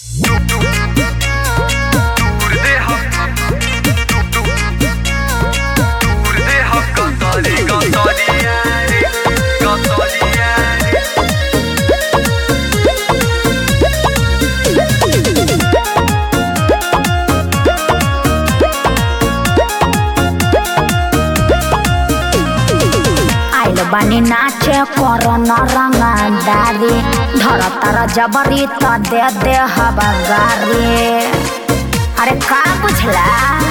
आइल बानी नाचे करो न रंगदारी धर तर जबरी त दे दे हवा गारी अरे का बुझला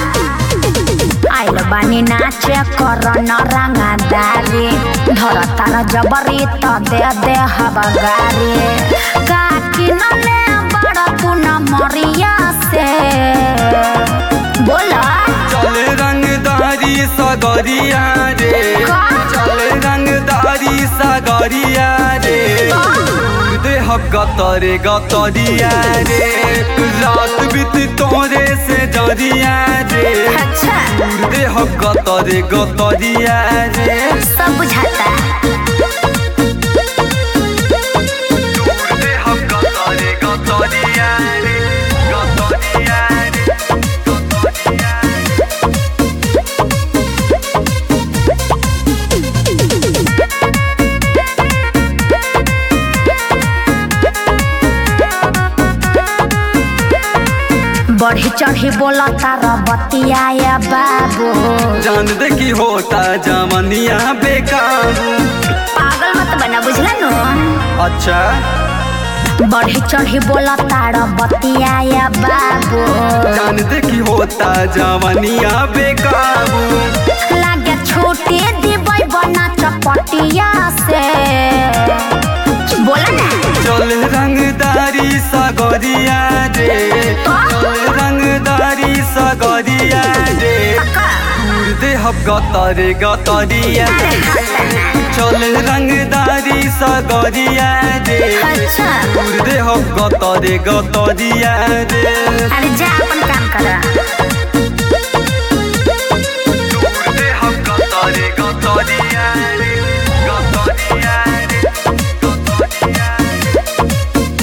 आइल बानी नाचे करो न रंगदारी धर तर जबरी त दे दे हवा गारी का किनले बड़ तू न मरिया से बोला चल रंगदारी सगरिया रे का? चल रंगदारी सगरिया रे देह गतरे गतरिया रे रात बीत तोरे से जरिया रे अच्छा देह गतरे गतरिया रे सब बुझाता देह गतरे गतरिया रे गतरिया रे गतरिया रे बढ़ी चढ़ी बोला तारा बतिया बाबू जान दे की होता जवनिया बेकाबू पागल मत बना बुझला नो अच्छा बढ़ी चढ़ी बोला तारा बतिया बाबू जान दे की होता जवनिया बेकाबू लागे छोटे दिबै बना चपटिया से बोला ना चल रंगदारी सगरिया रे चल रंगदारी सगरिया रे दूर दे हम गतरे गतरिया चल रंगदारी सगरिया रे अच्छा दूर दे हम गतरे गतरिया रे अरे जा अपन काम कर दूर दे हम गतरे गतरिया रे गतरिया रे गतरिया रे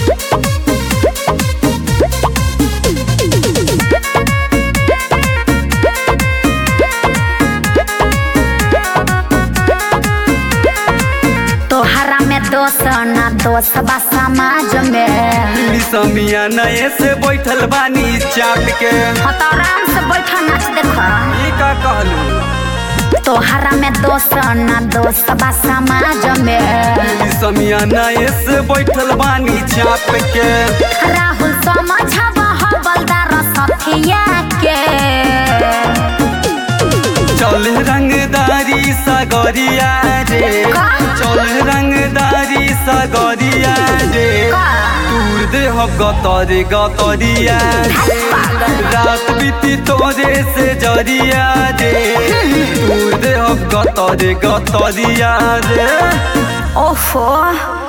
तोहरा में दोष ना दोष बा समाज में समिया नए से बैठल बानी चाट के हाँ तो आराम से बैठा नाच देखो ई का कहलू तोहरा में दोष ना दोष बा समाज में समिया नए से बैठल बानी चाप के राहुल समझबा हवलदार सथिया के चल रंगदारी सगरिया रे का? चल रंगदारी सगरिया रे का? दूर दे हम गतरे गतरिया रे रात बीती तोरे से जरिया रे दूर दे हम गतरे गतरिया रे ओफो